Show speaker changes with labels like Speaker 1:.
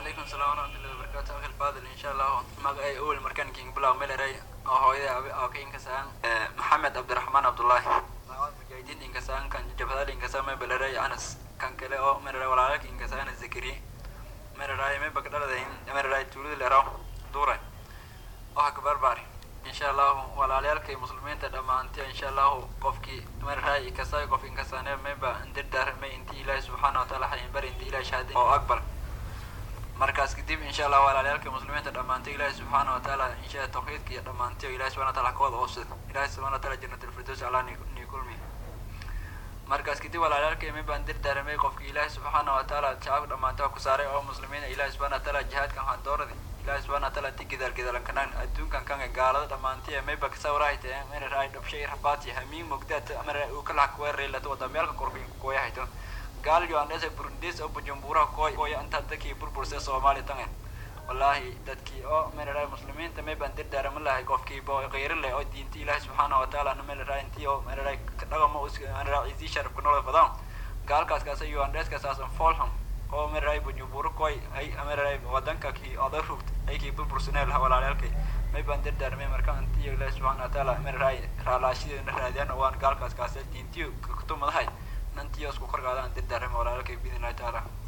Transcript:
Speaker 1: calaykum salaam waraxmatullahi wabarakaatu akhil faadil insha allahu magacay awel markaan king bilaw meleray oo hooyada abi oo ka inkasaan maxamed cabdiraxmaan cabdullaahi magacada mujaahidiin inkasaan kan jabhadal inkasaan may beleray anas kan kale oo meleray walaalaka inkasaan zakari meleray may bagdhaladayn meleray tuulada leraw duure oo hakabarbaari insha allahu walaalayaalkay muslimiinta dhammaantiyo insha allahu qofkii meleray ikasay qof inkasaane mayba indirdaarmay intii ilaahi subxaana wataala hayin bari intii ilahi shahaday oo akbar markaas kadib insha allah walaalayaalka muslimiinta dhammaantay ilaahi subxaana watacaala insha tawxiidka iyo dhammaantiyo ilahi subxana wataala kawada oofsad ilahi subxana wataala janat alfirdows allah ni kulmi markaas kadib walaalayaalka imi baan dirdaaramay qofkii ilaahi subxaana watacaala shacabka dhammaantay ku saaray oo muslimiina ilahi subxana wataala jihaadkan waxaan dooradi ilahi subxana wataala ti gidaal gidaalan kanaan adduunkan kan gaalada dhammaantiy mayba kasawrahay tae mararay dhabshay rabaati hamiin mogdaat mara uu kala kuweeraylato wadamyaalka korkin kooyahayto gaal yoandhese burundis oo bujumbura koy koya inta dadkii burburse soomaali tange wallahi dadkii oo melaray muslimiinta may baan dirdaarama lahay qofkii bo qeyri leh oo diinti ilaahi subxaana watacaala na melaray intii oo melaray dhagama melaray isii sharafka nolol badan gaalkaas kaasa yoandheska saasan folham oo melaray bujumbura koy ay melaray wadanka kii oda rugt ay kii burbursanee laha walaalayaalkay may baan dirdaarmay marka intii ilaahi subxaana watacaala melaray raalaashideena raadiyaan waan gaalkaas kaasa diintiyo kutumadahay nantiyo isku korgaadaan dirdaarama walaalalkay biidn illahi tacaala